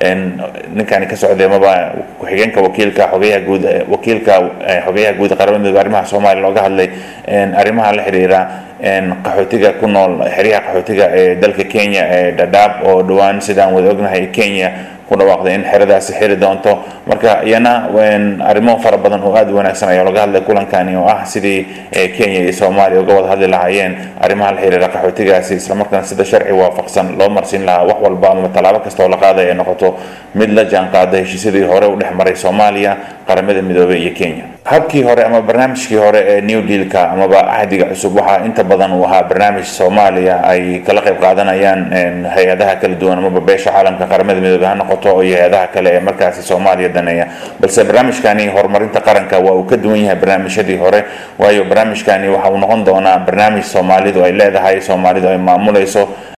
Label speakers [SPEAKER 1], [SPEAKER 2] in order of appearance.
[SPEAKER 1] ninkani ka socday amaba ku-xigeenka wakiilka xogeyaha guud wakiilka xogeyaha guud qaramada midoobe arrimaha soomaaliya looga hadlay arrimaha la xiriira qaxootiga ku nool xeryaha qaxootiga ee dalka kenya ee dhadhaab oo dhowaan sidaan wada ognahay kenya ku dhawaaqday in xeradaasi xiri doonto marka iyana arrimo fara badan oo aada u wanaagsan ayaa laga hadlay kulankani oo ah sidii kenya iyo soomaaliya uga wada hadli lahaayeen arrimaha la xiriira qaxootigaasi islamarkaana sida sharci waafaqsan loo marsiin lahaa wax walba ama tallaabo kasta oo la qaaday ay noqoto mid la jaan qaada heshiisyadii hore u dhex maray soomaaliya qaramada midoobey iyo kenya habkii hore ama barnaamijkii hore ee new dealka amaba cahdiga cusub waxaa inta badan uu ahaa barnaamij soomaaliya ay kala qayb qaadanayaan hay-adaha kala duwan amaba beesha caalamka qaramada midoobey ha noqoto iyo hay-adaha kale ee markaasi soomaaliya daneeya balse barnaamijkani horumarinta qaranka waa uu ka duwan yahay barnaamijyadii hore waayo barnaamijkani waxa uu noqon doonaa barnaamij soomaalidu ay leedahay soomaalidu ay maamulayso